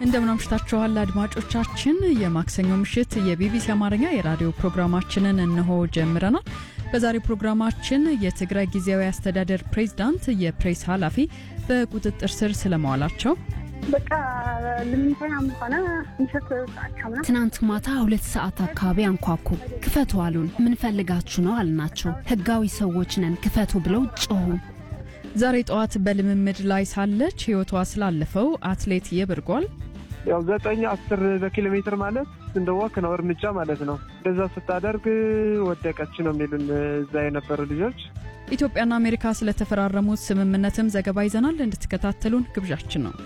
እንደምን አምሽታችኋል አድማጮቻችን። የማክሰኞ ምሽት የቢቢሲ አማርኛ የራዲዮ ፕሮግራማችንን እነሆ ጀምረናል። በዛሬው ፕሮግራማችን የትግራይ ጊዜያዊ አስተዳደር ፕሬዝዳንት የፕሬስ ኃላፊ በቁጥጥር ስር ስለመዋላቸው በቃ ልምንተኛም ሆነ ምሽት ሰዓት ትናንት ማታ ሁለት ሰዓት አካባቢ አንኳኩ። ክፈቱ አሉን። ምን ፈልጋችሁ ነው አልናቸው። ህጋዊ ሰዎች ነን ክፈቱ ብለው ጮሁ። ዛሬ ጠዋት በልምምድ ላይ ሳለች ህይወቷ ስላለፈው አትሌት የብርጓል ያው ዘጠኝ አስር በኪሎ ሜትር ማለት እንደ ወክ ነው እርምጃ ማለት ነው። እንደዛ ስታደርግ ወደቀች ነው የሚሉን እዛ የነበሩ ልጆች። ኢትዮጵያና አሜሪካ ስለተፈራረሙት ስምምነትም ዘገባ ይዘናል። እንድትከታተሉን ግብዣችን ነው።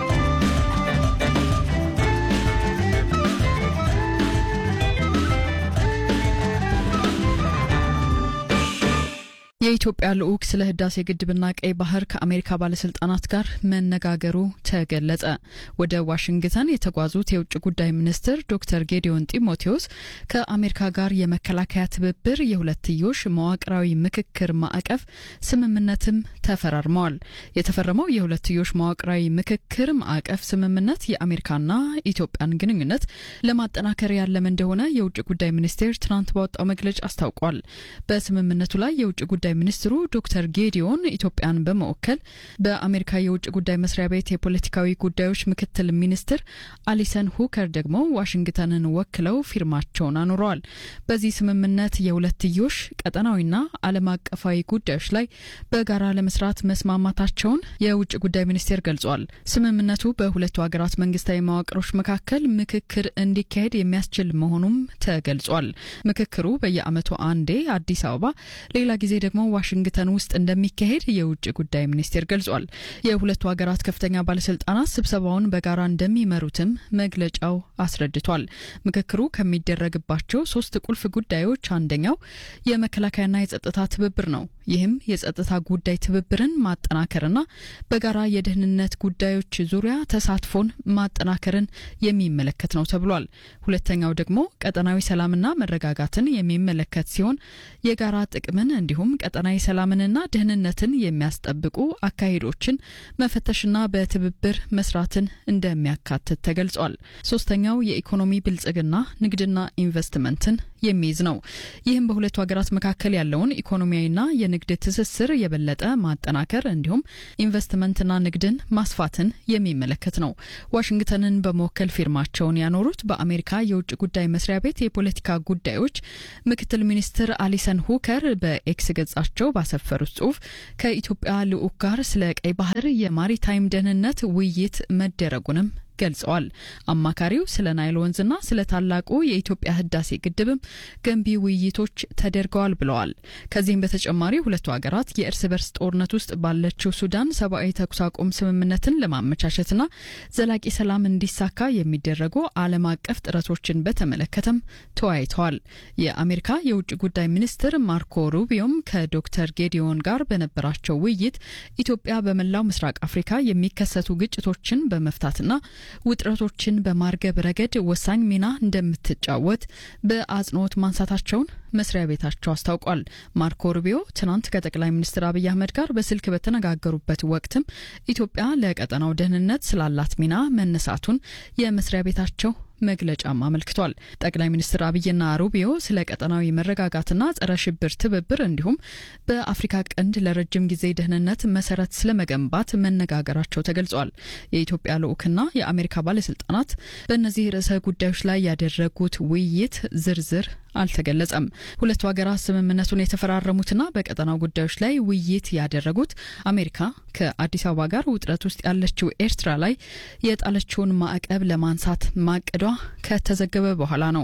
የኢትዮጵያ ልዑክ ስለ ህዳሴ ግድብና ቀይ ባህር ከአሜሪካ ባለስልጣናት ጋር መነጋገሩ ተገለጸ። ወደ ዋሽንግተን የተጓዙት የውጭ ጉዳይ ሚኒስትር ዶክተር ጌዲዮን ጢሞቴዎስ ከአሜሪካ ጋር የመከላከያ ትብብር የሁለትዮሽ መዋቅራዊ ምክክር ማዕቀፍ ስምምነትም ተፈራርመዋል። የተፈረመው የሁለትዮሽ መዋቅራዊ ምክክር ማዕቀፍ ስምምነት የአሜሪካና ኢትዮጵያን ግንኙነት ለማጠናከር ያለመ እንደሆነ የውጭ ጉዳይ ሚኒስቴር ትናንት ባወጣው መግለጫ አስታውቋል። በስምምነቱ ላይ የውጭ ጉዳይ ሚኒስትሩ ዶክተር ጌዲዮን ኢትዮጵያን በመወከል በአሜሪካ የውጭ ጉዳይ መስሪያ ቤት የፖለቲካዊ ጉዳዮች ምክትል ሚኒስትር አሊሰን ሁከር ደግሞ ዋሽንግተንን ወክለው ፊርማቸውን አኑረዋል። በዚህ ስምምነት የሁለትዮሽ ቀጠናዊና ዓለም አቀፋዊ ጉዳዮች ላይ በጋራ ለመስራት መስማማታቸውን የውጭ ጉዳይ ሚኒስቴር ገልጿል። ስምምነቱ በሁለቱ ሀገራት መንግስታዊ መዋቅሮች መካከል ምክክር እንዲካሄድ የሚያስችል መሆኑም ተገልጿል። ምክክሩ በየዓመቱ አንዴ አዲስ አበባ ሌላ ጊዜ ደግሞ ዋሽንግተን ውስጥ እንደሚካሄድ የውጭ ጉዳይ ሚኒስቴር ገልጿል። የሁለቱ ሀገራት ከፍተኛ ባለስልጣናት ስብሰባውን በጋራ እንደሚመሩትም መግለጫው አስረድቷል። ምክክሩ ከሚደረግባቸው ሶስት ቁልፍ ጉዳዮች አንደኛው የመከላከያና የጸጥታ ትብብር ነው። ይህም የጸጥታ ጉዳይ ትብብርን ማጠናከርና በጋራ የደህንነት ጉዳዮች ዙሪያ ተሳትፎን ማጠናከርን የሚመለከት ነው ተብሏል። ሁለተኛው ደግሞ ቀጠናዊ ሰላምና መረጋጋትን የሚመለከት ሲሆን የጋራ ጥቅምን እንዲሁም ቀጠናዊ ሰላምንና ደህንነትን የሚያስጠብቁ አካሄዶችን መፈተሽና በትብብር መስራትን እንደሚያካትት ተገልጿል። ሶስተኛው የኢኮኖሚ ብልጽግና ንግድና ኢንቨስትመንትን የሚይዝ ነው። ይህም በሁለቱ ሀገራት መካከል ያለውን ኢኮኖሚያዊና የንግድ ትስስር የበለጠ ማጠናከር እንዲሁም ኢንቨስትመንትና ንግድን ማስፋትን የሚመለከት ነው። ዋሽንግተንን በመወከል ፊርማቸውን ያኖሩት በአሜሪካ የውጭ ጉዳይ መስሪያ ቤት የፖለቲካ ጉዳዮች ምክትል ሚኒስትር አሊሰን ሁከር በኤክስ ገጻቸው ባሰፈሩት ጽሁፍ ከኢትዮጵያ ልዑክ ጋር ስለ ቀይ ባህር የማሪታይም ደህንነት ውይይት መደረጉንም ገልጸዋል። አማካሪው ስለ ናይል ወንዝና ስለ ታላቁ የኢትዮጵያ ህዳሴ ግድብም ገንቢ ውይይቶች ተደርገዋል ብለዋል። ከዚህም በተጨማሪ ሁለቱ ሀገራት የእርስ በርስ ጦርነት ውስጥ ባለችው ሱዳን ሰብአዊ ተኩስ አቁም ስምምነትን ለማመቻቸትና ዘላቂ ሰላም እንዲሳካ የሚደረጉ ዓለም አቀፍ ጥረቶችን በተመለከተም ተወያይተዋል። የአሜሪካ የውጭ ጉዳይ ሚኒስትር ማርኮ ሩቢዮም ከዶክተር ጌዲዮን ጋር በነበራቸው ውይይት ኢትዮጵያ በመላው ምስራቅ አፍሪካ የሚከሰቱ ግጭቶችን በመፍታትና ውጥረቶችን በማርገብ ረገድ ወሳኝ ሚና እንደምትጫወት በአጽንኦት ማንሳታቸውን መስሪያ ቤታቸው አስታውቋል። ማርኮ ሩቢዮ ትናንት ከጠቅላይ ሚኒስትር አብይ አህመድ ጋር በስልክ በተነጋገሩበት ወቅትም ኢትዮጵያ ለቀጠናው ደህንነት ስላላት ሚና መነሳቱን የመስሪያ ቤታቸው መግለጫም አመልክቷል። ጠቅላይ ሚኒስትር አብይና ሩቢዮ ስለ ቀጠናዊ መረጋጋትና ጸረ ሽብር ትብብር እንዲሁም በአፍሪካ ቀንድ ለረጅም ጊዜ ደህንነት መሰረት ስለመገንባት መነጋገራቸው ተገልጿል። የኢትዮጵያ ልዑክና የአሜሪካ ባለስልጣናት በእነዚህ ርዕሰ ጉዳዮች ላይ ያደረጉት ውይይት ዝርዝር አልተገለጸም። ሁለቱ ሀገራት ስምምነቱን የተፈራረሙትና በቀጠናው ጉዳዮች ላይ ውይይት ያደረጉት አሜሪካ ከአዲስ አበባ ጋር ውጥረት ውስጥ ያለችው ኤርትራ ላይ የጣለችውን ማዕቀብ ለማንሳት ማቀዷ ከተዘገበ በኋላ ነው።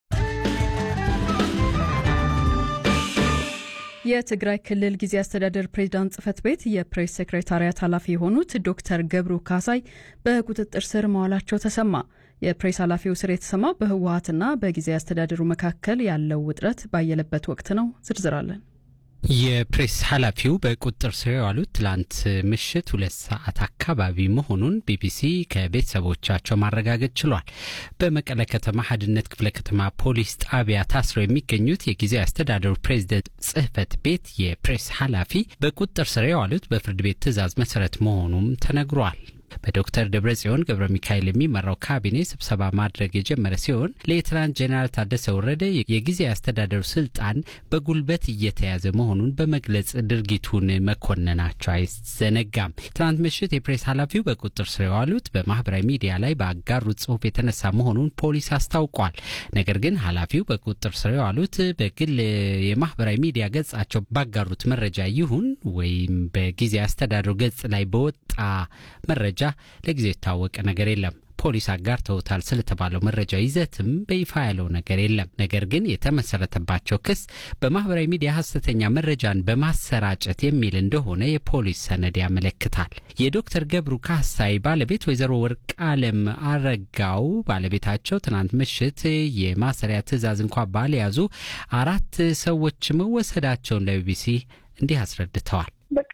የትግራይ ክልል ጊዜ አስተዳደር ፕሬዚዳንት ጽህፈት ቤት የፕሬስ ሴክሬታሪያት ኃላፊ የሆኑት ዶክተር ገብሩ ካሳይ በቁጥጥር ስር መዋላቸው ተሰማ። የፕሬስ ኃላፊው ስር የተሰማው በህወሀትና በጊዜ አስተዳደሩ መካከል ያለው ውጥረት ባየለበት ወቅት ነው። ዝርዝራለን የፕሬስ ኃላፊው በቁጥጥር ስር የዋሉት ትላንት ምሽት ሁለት ሰዓት አካባቢ መሆኑን ቢቢሲ ከቤተሰቦቻቸው ማረጋገጥ ችሏል። በመቀለ ከተማ ሀድነት ክፍለ ከተማ ፖሊስ ጣቢያ ታስረው የሚገኙት የጊዜያዊ አስተዳደሩ ፕሬዝደንት ጽህፈት ቤት የፕሬስ ኃላፊ በቁጥጥር ስር የዋሉት በፍርድ ቤት ትዕዛዝ መሰረት መሆኑም ተነግሯል። በዶክተር ደብረጽዮን ገብረ ሚካኤል የሚመራው ካቢኔ ስብሰባ ማድረግ የጀመረ ሲሆን ሌትናንት ጄኔራል ታደሰ ወረደ የጊዜ አስተዳደሩ ስልጣን በጉልበት እየተያዘ መሆኑን በመግለጽ ድርጊቱን መኮንናቸው አይዘነጋም። ትናንት ምሽት የፕሬስ ኃላፊው በቁጥጥር ስር የዋሉት በማህበራዊ ሚዲያ ላይ ባጋሩት ጽሁፍ የተነሳ መሆኑን ፖሊስ አስታውቋል። ነገር ግን ኃላፊው በቁጥጥር ስር የዋሉት በግል የማህበራዊ ሚዲያ ገጻቸው ባጋሩት መረጃ ይሁን ወይም በጊዜ አስተዳደሩ ገጽ ላይ በወጣ መረጃ ለጊዜው የታወቀ ነገር የለም። ፖሊስ አጋርተውታል ስለተባለው መረጃ ይዘትም በይፋ ያለው ነገር የለም። ነገር ግን የተመሰረተባቸው ክስ በማህበራዊ ሚዲያ ሀሰተኛ መረጃን በማሰራጨት የሚል እንደሆነ የፖሊስ ሰነድ ያመለክታል። የዶክተር ገብሩ ካሳይ ባለቤት ወይዘሮ ወርቅ አለም አረጋው ባለቤታቸው ትናንት ምሽት የማሰሪያ ትዕዛዝ እንኳ ባልያዙ አራት ሰዎች መወሰዳቸውን ለቢቢሲ እንዲህ አስረድተዋል። በቃ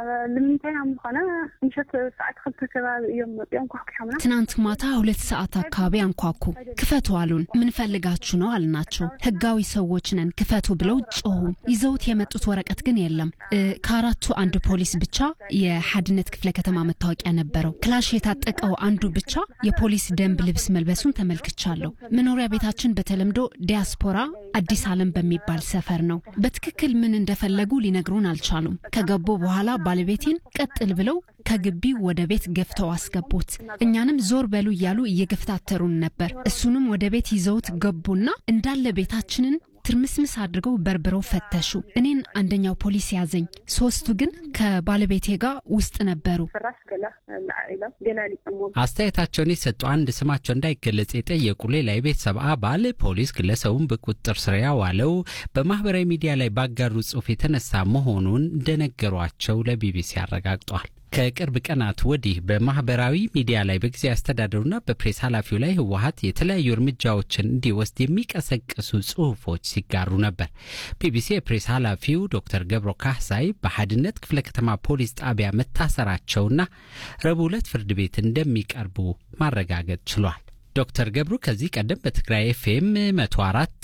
ልምንታይ ምኾነ ምሸት ሰዓት ክልተ ከባቢ እዮም መፅኦም ኳኩሖምና ትናንት ማታ ሁለት ሰዓት አካባቢ አንኳኩ። ክፈቱ አሉን። ምን ፈልጋችሁ ነው አልናቸው። ህጋዊ ሰዎች ነን ክፈቱ ብለው ጮሁ። ይዘውት የመጡት ወረቀት ግን የለም። ከአራቱ አንድ ፖሊስ ብቻ የሓድነት ክፍለ ከተማ መታወቂያ ነበረው። ክላሽ የታጠቀው አንዱ ብቻ የፖሊስ ደንብ ልብስ መልበሱን ተመልክቻለሁ። መኖሪያ ቤታችን በተለምዶ ዲያስፖራ አዲስ ዓለም በሚባል ሰፈር ነው። በትክክል ምን እንደፈለጉ ሊነግሩን አልቻሉም። ከገቡ በኋላ ባለቤቴን ቀጥል ብለው ከግቢ ወደ ቤት ገፍተው አስገቡት። እኛንም ዞር በሉ እያሉ እየገፍታተሩን ነበር። እሱንም ወደ ቤት ይዘውት ገቡና እንዳለ ቤታችንን ትርምስምስ አድርገው በርብረው ፈተሹ። እኔን አንደኛው ፖሊስ ያዘኝ። ሶስቱ ግን ከባለቤቴ ጋር ውስጥ ነበሩ። ፍራሽ ገለ ኢሎም ገላሊፆሞ አስተያየታቸውን የሰጡ አንድ ስማቸው እንዳይገለጽ የጠየቁ ሌላ የቤተሰብ አባል ፖሊስ ግለሰቡን በቁጥጥር ስር ያዋለው በማህበራዊ ሚዲያ ላይ ባጋሩ ጽሑፍ የተነሳ መሆኑን እንደነገሯቸው ለቢቢሲ አረጋግጧል። ከቅርብ ቀናት ወዲህ በማህበራዊ ሚዲያ ላይ በጊዜ አስተዳደሩና በፕሬስ ኃላፊው ላይ ህወሀት የተለያዩ እርምጃዎችን እንዲወስድ የሚቀሰቅሱ ጽሁፎች ሲጋሩ ነበር። ቢቢሲ የፕሬስ ኃላፊው ዶክተር ገብሮ ካህሳይ በሓድነት ክፍለ ከተማ ፖሊስ ጣቢያ መታሰራቸውና ረቡዕ ዕለት ፍርድ ቤት እንደሚቀርቡ ማረጋገጥ ችሏል። ዶክተር ገብሩ ከዚህ ቀደም በትግራይ ኤፍኤም መቶ አራት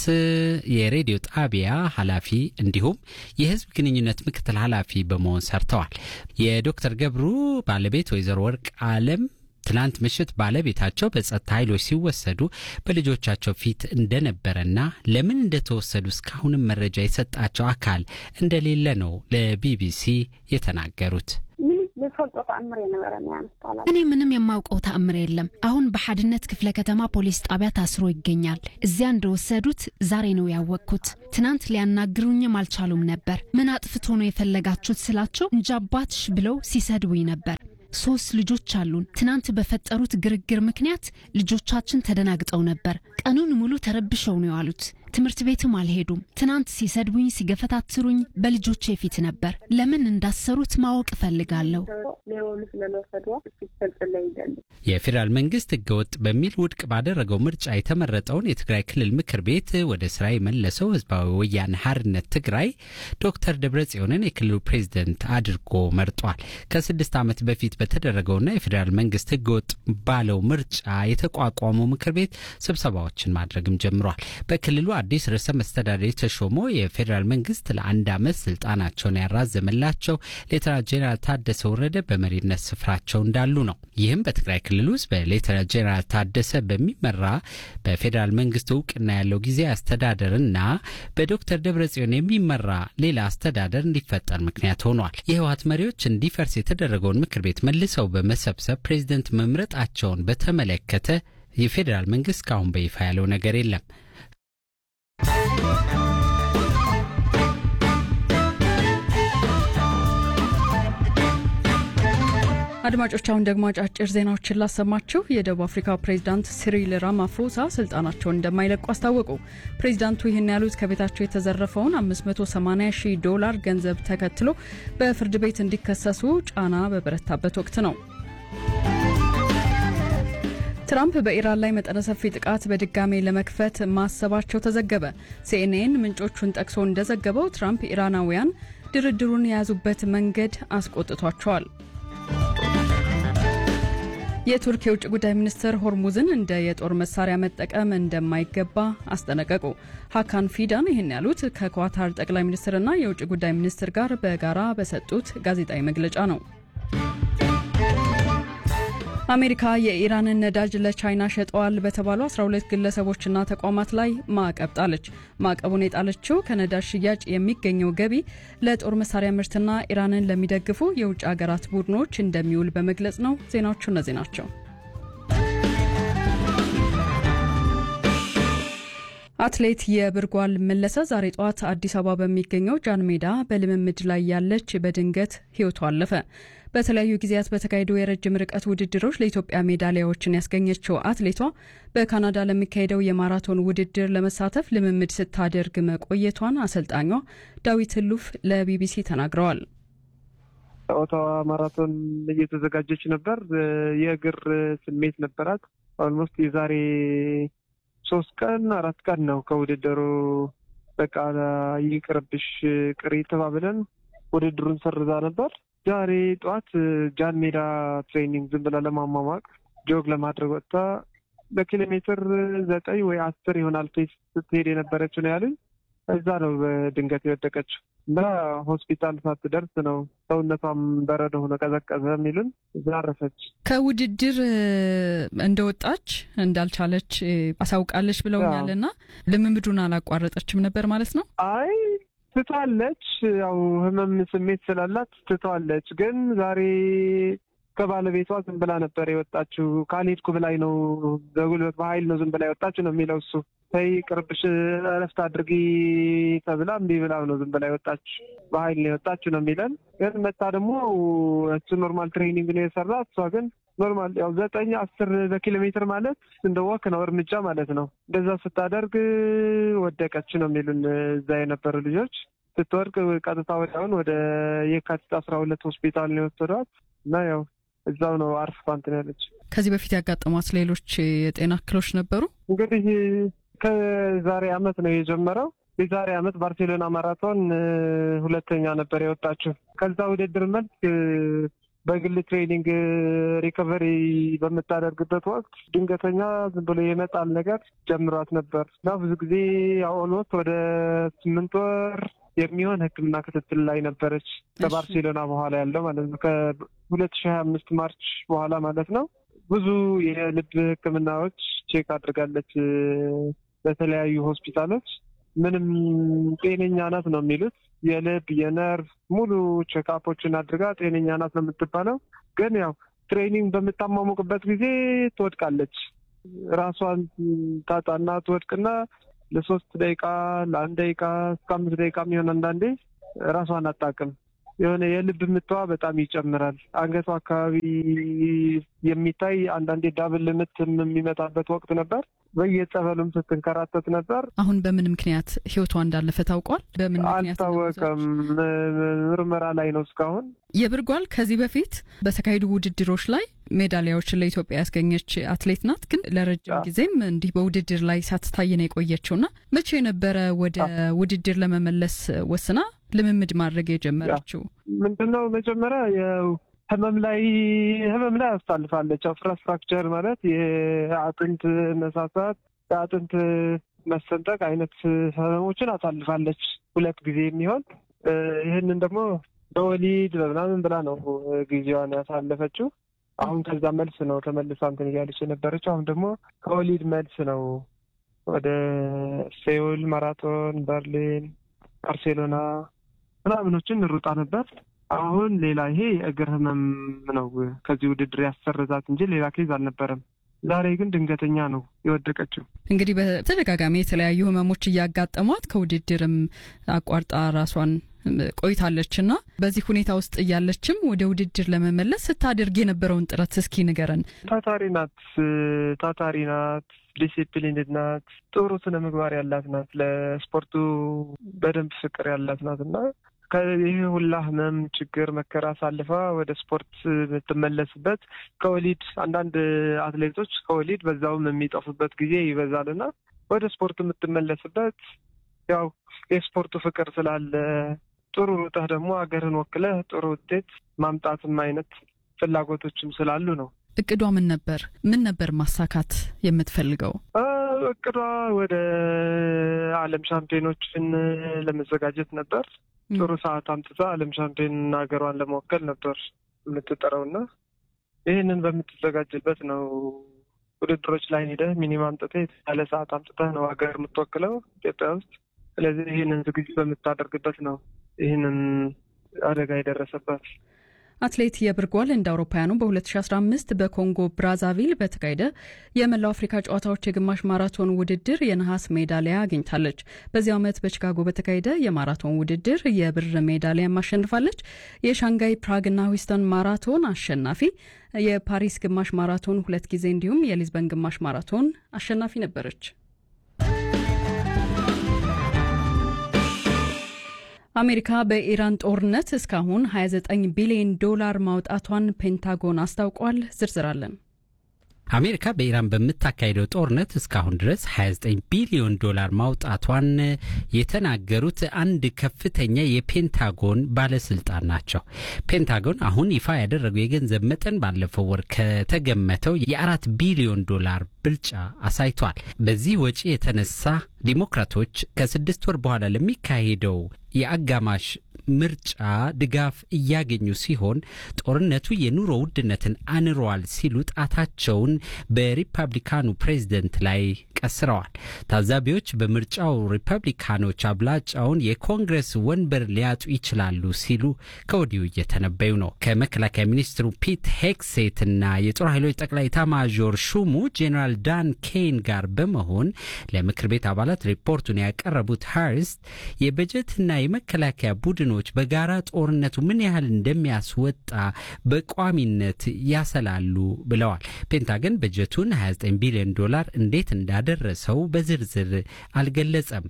የሬዲዮ ጣቢያ ኃላፊ እንዲሁም የህዝብ ግንኙነት ምክትል ኃላፊ በመሆን ሰርተዋል። የዶክተር ገብሩ ባለቤት ወይዘሮ ወርቅ አለም ትናንት ምሽት ባለቤታቸው በጸጥታ ኃይሎች ሲወሰዱ በልጆቻቸው ፊት እንደነበረና ለምን እንደተወሰዱ እስካሁንም መረጃ የሰጣቸው አካል እንደሌለ ነው ለቢቢሲ የተናገሩት። ዝፈልጦ ተኣምር የነበረኒ ኣንስታላ እኔ ምንም የማውቀው ተአምር የለም። አሁን በሓድነት ክፍለ ከተማ ፖሊስ ጣቢያ ታስሮ ይገኛል። እዚያ እንደወሰዱት ዛሬ ነው ያወቅኩት። ትናንት ሊያናግሩኝም አልቻሉም ነበር። ምን አጥፍቶ ነው የፈለጋችሁት ስላቸው እንጃባትሽ ብለው ሲሰድቡኝ ነበር። ሶስት ልጆች አሉን። ትናንት በፈጠሩት ግርግር ምክንያት ልጆቻችን ተደናግጠው ነበር። ቀኑን ሙሉ ተረብሸው ነው የዋሉት። ትምህርት ቤትም አልሄዱም። ትናንት ሲሰድቡኝ፣ ሲገፈታትሩኝ በልጆቼ ፊት ነበር። ለምን እንዳሰሩት ማወቅ እፈልጋለሁ። ሌወሉ ስለለወሰድዎ ዝገልፅለ ይደሊ የፌዴራል መንግስት ህገወጥ በሚል ውድቅ ባደረገው ምርጫ የተመረጠውን የትግራይ ክልል ምክር ቤት ወደ ስራ የመለሰው ህዝባዊ ወያነ ሓርነት ትግራይ ዶክተር ደብረጽዮንን የክልሉ ፕሬዝደንት አድርጎ መርጧል። ከስድስት ዓመት በፊት በተደረገውና የፌዴራል መንግስት ህገወጥ ባለው ምርጫ የተቋቋመው ምክር ቤት ስብሰባዎችን ማድረግም ጀምሯል። በክልሉ አዲስ ርዕሰ መስተዳደር የተሾመው የፌዴራል መንግስት ለአንድ ዓመት ስልጣናቸውን ያራዘመላቸው ሌተናንት ጄኔራል ታደሰ ወረደ በመሪነት ስፍራቸው እንዳሉ ነው። ይህም በትግራይ ክልል ውስጥ በሌተናንት ጄኔራል ታደሰ በሚመራ በፌዴራል መንግስት እውቅና ያለው ጊዜ አስተዳደርና በዶክተር ደብረጽዮን የሚመራ ሌላ አስተዳደር እንዲፈጠር ምክንያት ሆኗል። የህወሀት መሪዎች እንዲፈርስ የተደረገውን ምክር ቤት መልሰው በመሰብሰብ ፕሬዝደንት መምረጣቸውን በተመለከተ የፌዴራል መንግስት እስካሁን በይፋ ያለው ነገር የለም። አድማጮች አሁን ደግሞ አጫጭር ዜናዎችን ላሰማችሁ። የደቡብ አፍሪካ ፕሬዚዳንት ሲሪል ራማፎሳ ስልጣናቸውን እንደማይለቁ አስታወቁ። ፕሬዚዳንቱ ይህን ያሉት ከቤታቸው የተዘረፈውን 580 ሺህ ዶላር ገንዘብ ተከትሎ በፍርድ ቤት እንዲከሰሱ ጫና በበረታበት ወቅት ነው። ትራምፕ በኢራን ላይ መጠነ ሰፊ ጥቃት በድጋሜ ለመክፈት ማሰባቸው ተዘገበ። ሲኤንኤን ምንጮቹን ጠቅሶ እንደዘገበው ትራምፕ ኢራናውያን ድርድሩን የያዙበት መንገድ አስቆጥቷቸዋል። የቱርክ የውጭ ጉዳይ ሚኒስትር ሆርሙዝን እንደ የጦር መሳሪያ መጠቀም እንደማይገባ አስጠነቀቁ። ሀካን ፊዳን ይህን ያሉት ከኳታር ጠቅላይ ሚኒስትርና የውጭ ጉዳይ ሚኒስትር ጋር በጋራ በሰጡት ጋዜጣዊ መግለጫ ነው። አሜሪካ የኢራንን ነዳጅ ለቻይና ሸጠዋል በተባሉ 12 ግለሰቦችና ተቋማት ላይ ማዕቀብ ጣለች። ማዕቀቡን የጣለችው ከነዳጅ ሽያጭ የሚገኘው ገቢ ለጦር መሳሪያ ምርትና ኢራንን ለሚደግፉ የውጭ ሀገራት ቡድኖች እንደሚውል በመግለጽ ነው። ዜናዎቹ እነዚህ ናቸው። አትሌት የብርጓል መለሰ ዛሬ ጠዋት አዲስ አበባ በሚገኘው ጃን ሜዳ በልምምድ ላይ ያለች በድንገት ሕይወቷ አለፈ። በተለያዩ ጊዜያት በተካሄዱ የረጅም ርቀት ውድድሮች ለኢትዮጵያ ሜዳሊያዎችን ያስገኘችው አትሌቷ በካናዳ ለሚካሄደው የማራቶን ውድድር ለመሳተፍ ልምምድ ስታደርግ መቆየቷን አሰልጣኟ ዳዊት ህሉፍ ለቢቢሲ ተናግረዋል። ኦታዋ ማራቶን እየተዘጋጀች ነበር። የእግር ስሜት ነበራት። ኦልሞስት የዛሬ ሶስት ቀን አራት ቀን ነው ከውድድሩ በቃ ይቅርብሽ ቅሪ ተባብለን ውድድሩን ሰርዛ ነበር። ዛሬ ጠዋት ጃን ሜዳ ትሬኒንግ ዝም ብላ ለማሟሟቅ ጆግ ለማድረግ ወጥታ በኪሎ ሜትር ዘጠኝ ወይ አስር ይሆናል ፔስ ስትሄድ የነበረችው ነው ያሉኝ። እዛ ነው በድንገት የወደቀችው እና ሆስፒታል ሳትደርስ ነው ሰውነቷም በረዶ ሆነ ቀዘቀዘ የሚሉን እዛ አረፈች። ከውድድር እንደወጣች እንዳልቻለች አሳውቃለች ብለውኛል። እና ልምምዱን አላቋረጠችም ነበር ማለት ነው? አይ ትቷለች። ያው ህመም ስሜት ስላላት ትቷለች። ግን ዛሬ ከባለቤቷ ዝም ብላ ነበር የወጣችው። ካልሄድኩ ብላኝ ነው በጉልበት በኃይል ነው ዝም ብላ የወጣችው ነው የሚለው እሱ። ተይ ቅርብሽ እረፍት አድርጊ ተብላ እምቢ ብላ ነው ዝም ብላ የወጣች በኃይል ነው የወጣችው ነው የሚለን። ግን መታ ደግሞ እሱ ኖርማል ትሬኒንግ ነው የሰራ እሷ ግን ኖርማል ያው ዘጠኝ አስር በኪሎ ሜትር ማለት እንደ ወክ ነው እርምጃ ማለት ነው። እንደዛ ስታደርግ ወደቀች ነው የሚሉን እዛ የነበሩ ልጆች። ስትወድቅ ቀጥታ ወዲያውን ወደ የካቲት አስራ ሁለት ሆስፒታል ነው የወሰዷት እና ያው እዛው ነው አርፍ ፓንት ነው ያለች። ከዚህ በፊት ያጋጠሟት ሌሎች የጤና እክሎች ነበሩ? እንግዲህ ከዛሬ አመት ነው የጀመረው። የዛሬ አመት ባርሴሎና ማራቶን ሁለተኛ ነበር የወጣችው። ከዛ ውድድር መልክ በግል ትሬኒንግ ሪከቨሪ በምታደርግበት ወቅት ድንገተኛ ዝም ብሎ የመጣል ነገር ጀምሯት ነበር እና ብዙ ጊዜ ኦልሞስት ወደ ስምንት ወር የሚሆን ሕክምና ክትትል ላይ ነበረች። ከባርሴሎና በኋላ ያለው ማለት ነው ከሁለት ሺህ ሀያ አምስት ማርች በኋላ ማለት ነው። ብዙ የልብ ሕክምናዎች ቼክ አድርጋለች በተለያዩ ሆስፒታሎች። ምንም ጤነኛ ናት ነው የሚሉት የልብ የነርቭ ሙሉ ቼክአፖችን አድርጋ ጤነኛ ናት ነው የምትባለው። ግን ያው ትሬኒንግ በምታሟሙቅበት ጊዜ ትወድቃለች። ራሷን ታጣና ትወድቅና ለሶስት ደቂቃ ለአንድ ደቂቃ እስከ አምስት ደቂቃ የሚሆን አንዳንዴ ራሷን አጣቅም የሆነ የልብ ምቷ በጣም ይጨምራል። አንገቷ አካባቢ የሚታይ አንዳንዴ ዳብል ምት የሚመጣበት ወቅት ነበር። በየጸበሉም ስትንከራተት ነበር። አሁን በምን ምክንያት ህይወቷ እንዳለፈ ታውቋል? በምን ምክንያት አልታወቀም። ምርመራ ላይ ነው እስካሁን። የብርጓል ከዚህ በፊት በተካሄዱ ውድድሮች ላይ ሜዳሊያዎችን ለኢትዮጵያ ያስገኘች አትሌት ናት። ግን ለረጅም ጊዜም እንዲህ በውድድር ላይ ሳትታይ ነው የቆየችው እና መቼ ነበረ ወደ ውድድር ለመመለስ ወስና ልምምድ ማድረግ የጀመረችው? ምንድነው መጀመሪያ ህመም ላይ ህመም ላይ አሳልፋለች። ፍራስትራክቸር ማለት የአጥንት መሳሳት፣ የአጥንት መሰንጠቅ አይነት ህመሞችን አሳልፋለች ሁለት ጊዜ የሚሆን ይህንን ደግሞ በወሊድ በምናምን ብላ ነው ጊዜዋን ያሳለፈችው። አሁን ከዛ መልስ ነው ተመልሳ እንትን እያለች የነበረችው። አሁን ደግሞ ከወሊድ መልስ ነው ወደ ሴውል ማራቶን፣ በርሊን፣ ባርሴሎና ምናምኖችን ሩጣ ነበር። አሁን ሌላ ይሄ የእግር ህመም ነው ከዚህ ውድድር ያሰረዛት እንጂ ሌላ ኬዝ አልነበረም። ዛሬ ግን ድንገተኛ ነው የወደቀችው። እንግዲህ በተደጋጋሚ የተለያዩ ህመሞች እያጋጠሟት ከውድድርም አቋርጣ ራሷን ቆይታለች እና በዚህ ሁኔታ ውስጥ እያለችም ወደ ውድድር ለመመለስ ስታደርግ የነበረውን ጥረት እስኪ ንገረን። ታታሪ ናት፣ ታታሪ ናት፣ ዲሲፕሊንድ ናት፣ ጥሩ ስነ ምግባር ያላት ናት፣ ለስፖርቱ በደንብ ፍቅር ያላት ናት እና ይህ ሁላ ህመም፣ ችግር፣ መከራ አሳልፋ ወደ ስፖርት የምትመለስበት ከወሊድ አንዳንድ አትሌቶች ከወሊድ በዛውም የሚጠፉበት ጊዜ ይበዛል እና ወደ ስፖርት የምትመለስበት ያው የስፖርቱ ፍቅር ስላለ ጥሩ ሩጠህ ደግሞ ሀገርህን ወክለህ ጥሩ ውጤት ማምጣትም አይነት ፍላጎቶችም ስላሉ ነው። እቅዷ ምን ነበር? ምን ነበር ማሳካት የምትፈልገው? እቅዷ ወደ ዓለም ሻምፒዮኖችን ለመዘጋጀት ነበር። ጥሩ ሰዓት አምጥታ ዓለም ሻምፒዮን ሀገሯን ለመወከል ነበር የምትጠረውና ይህንን በምትዘጋጅበት ነው ውድድሮች ላይ ሄደህ ሚኒማም አምጥተህ የተሻለ ሰዓት አምጥተህ ነው ሀገር የምትወክለው ኢትዮጵያ ውስጥ። ስለዚህ ይህንን ዝግጅት በምታደርግበት ነው ይህንን አደጋ የደረሰበት። አትሌት የብርጓል እንደ አውሮፓውያኑ በ2015 በኮንጎ ብራዛቪል በተካሄደ የመላው አፍሪካ ጨዋታዎች የግማሽ ማራቶን ውድድር የነሐስ ሜዳሊያ አግኝታለች። በዚህ ዓመት በቺካጎ በተካሄደ የማራቶን ውድድር የብር ሜዳሊያ አሸንፋለች። የሻንጋይ ፕራግና ሂውስተን ማራቶን አሸናፊ፣ የፓሪስ ግማሽ ማራቶን ሁለት ጊዜ እንዲሁም የሊዝበን ግማሽ ማራቶን አሸናፊ ነበረች። አሜሪካ በኢራን ጦርነት እስካሁን 29 ቢሊዮን ዶላር ማውጣቷን ፔንታጎን አስታውቋል። ዝርዝር አለን። አሜሪካ በኢራን በምታካሄደው ጦርነት እስካሁን ድረስ 29 ቢሊዮን ዶላር ማውጣቷን የተናገሩት አንድ ከፍተኛ የፔንታጎን ባለስልጣን ናቸው። ፔንታጎን አሁን ይፋ ያደረገው የገንዘብ መጠን ባለፈው ወር ከተገመተው የአራት ቢሊዮን ዶላር ብልጫ አሳይቷል። በዚህ ወጪ የተነሳ ዲሞክራቶች ከስድስት ወር በኋላ ለሚካሄደው የአጋማሽ ምርጫ ድጋፍ እያገኙ ሲሆን ጦርነቱ የኑሮ ውድነትን አንሯል ሲሉ ጣታቸውን በሪፐብሊካኑ ፕሬዝደንት ላይ ቀስረዋል። ታዛቢዎች በምርጫው ሪፐብሊካኖች አብላጫውን የኮንግረስ ወንበር ሊያጡ ይችላሉ ሲሉ ከወዲሁ እየተነበዩ ነው። ከመከላከያ ሚኒስትሩ ፒት ሄክሴትና የጦር ኃይሎች ጠቅላይ ኤታማዦር ሹሙ ጄኔራል ዳን ኬን ጋር በመሆን ለምክር ቤት አባላት ሪፖርቱን ያቀረቡት ሃርስት የበጀትና የመከላከያ ቡድኖች በጋራ ጦርነቱ ምን ያህል እንደሚያስወጣ በቋሚነት ያሰላሉ ብለዋል። ፔንታገን በጀቱን 29 ቢሊዮን ዶላር እንዴት እንዳደረሰው በዝርዝር አልገለጸም።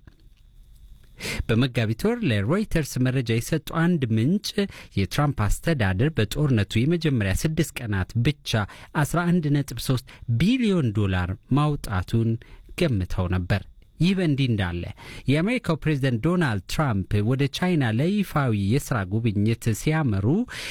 በመጋቢት ወር ለሮይተርስ መረጃ የሰጡ አንድ ምንጭ የትራምፕ አስተዳደር በጦርነቱ የመጀመሪያ ስድስት ቀናት ብቻ 11.3 ቢሊዮን ዶላር ማውጣቱን ገምተው ነበር። ይህ በእንዲህ እንዳለ የአሜሪካው ፕሬዝደንት ዶናልድ ትራምፕ ወደ ቻይና ለይፋዊ የስራ ጉብኝት ሲያመሩ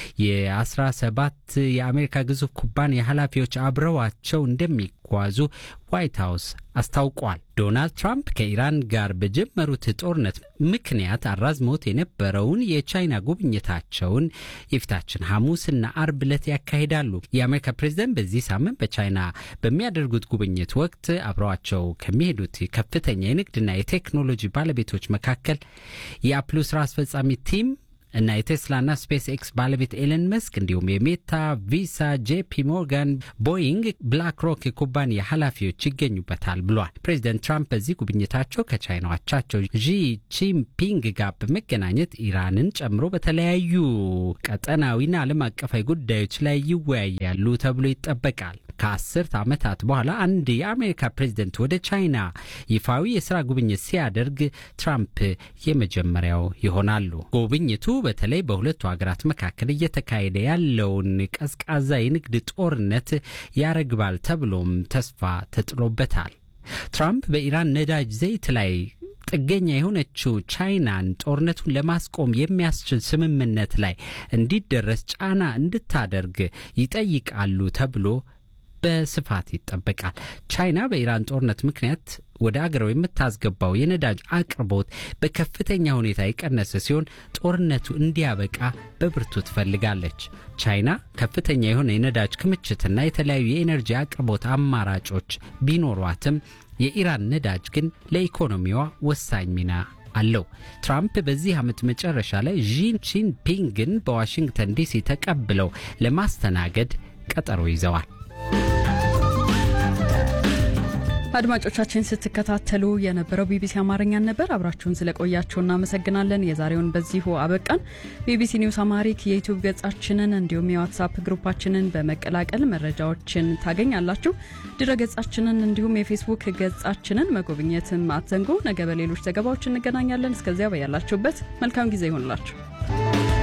የ17 የአሜሪካ ግዙፍ ኩባንያ ኃላፊዎች አብረዋቸው እንደሚጓዙ ዋይት ሀውስ አስታውቋል። ዶናልድ ትራምፕ ከኢራን ጋር በጀመሩት ጦርነት ምክንያት አራዝመውት የነበረውን የቻይና ጉብኝታቸውን የፊታችን ሐሙስና አርብ ዕለት ያካሂዳሉ። የአሜሪካ ፕሬዝደንት በዚህ ሳምንት በቻይና በሚያደርጉት ጉብኝት ወቅት አብረዋቸው ከሚሄዱት ከፍተኛ የንግድና የቴክኖሎጂ ባለቤቶች መካከል የአፕሉ ስራ አስፈጻሚ ቲም እና የቴስላና ስፔስ ኤክስ ባለቤት ኤለን መስክ እንዲሁም የሜታ፣ ቪሳ፣ ጄፒ ሞርጋን፣ ቦይንግ፣ ብላክ ሮክ የኩባንያ ኃላፊዎች ይገኙበታል ብሏል። ፕሬዚደንት ትራምፕ በዚህ ጉብኝታቸው ከቻይና አቻቸው ዢ ጂንፒንግ ጋር በመገናኘት ኢራንን ጨምሮ በተለያዩ ቀጠናዊና ዓለም አቀፋዊ ጉዳዮች ላይ ይወያያሉ ተብሎ ይጠበቃል። ከአስርት ዓመታት በኋላ አንድ የአሜሪካ ፕሬዝደንት ወደ ቻይና ይፋዊ የስራ ጉብኝት ሲያደርግ ትራምፕ የመጀመሪያው ይሆናሉ። ጉብኝቱ በተለይ በሁለቱ ሀገራት መካከል እየተካሄደ ያለውን ቀዝቃዛ የንግድ ጦርነት ያረግባል ተብሎም ተስፋ ተጥሎበታል። ትራምፕ በኢራን ነዳጅ ዘይት ላይ ጥገኛ የሆነችው ቻይናን ጦርነቱን ለማስቆም የሚያስችል ስምምነት ላይ እንዲደረስ ጫና እንድታደርግ ይጠይቃሉ ተብሎ በስፋት ይጠበቃል። ቻይና በኢራን ጦርነት ምክንያት ወደ አገረው የምታስገባው የነዳጅ አቅርቦት በከፍተኛ ሁኔታ የቀነሰ ሲሆን ጦርነቱ እንዲያበቃ በብርቱ ትፈልጋለች። ቻይና ከፍተኛ የሆነ የነዳጅ ክምችትና የተለያዩ የኤነርጂ አቅርቦት አማራጮች ቢኖሯትም የኢራን ነዳጅ ግን ለኢኮኖሚዋ ወሳኝ ሚና አለው። ትራምፕ በዚህ ዓመት መጨረሻ ላይ ዢ ጂንፒንግን በዋሽንግተን ዲሲ ተቀብለው ለማስተናገድ ቀጠሮ ይዘዋል። አድማጮቻችን ስትከታተሉ የነበረው ቢቢሲ አማርኛን ነበር። አብራችሁን ስለቆያችሁ እናመሰግናለን። የዛሬውን በዚሁ አበቃን። ቢቢሲ ኒውስ አማሪክ የዩቲዩብ ገጻችንን እንዲሁም የዋትሳፕ ግሩፓችንን በመቀላቀል መረጃዎችን ታገኛላችሁ። ድረ ገጻችንን እንዲሁም የፌስቡክ ገጻችንን መጎብኘትም አትዘንጉ። ነገ በሌሎች ዘገባዎች እንገናኛለን። እስከዚያ በያላችሁበት መልካም ጊዜ ይሆንላችሁ።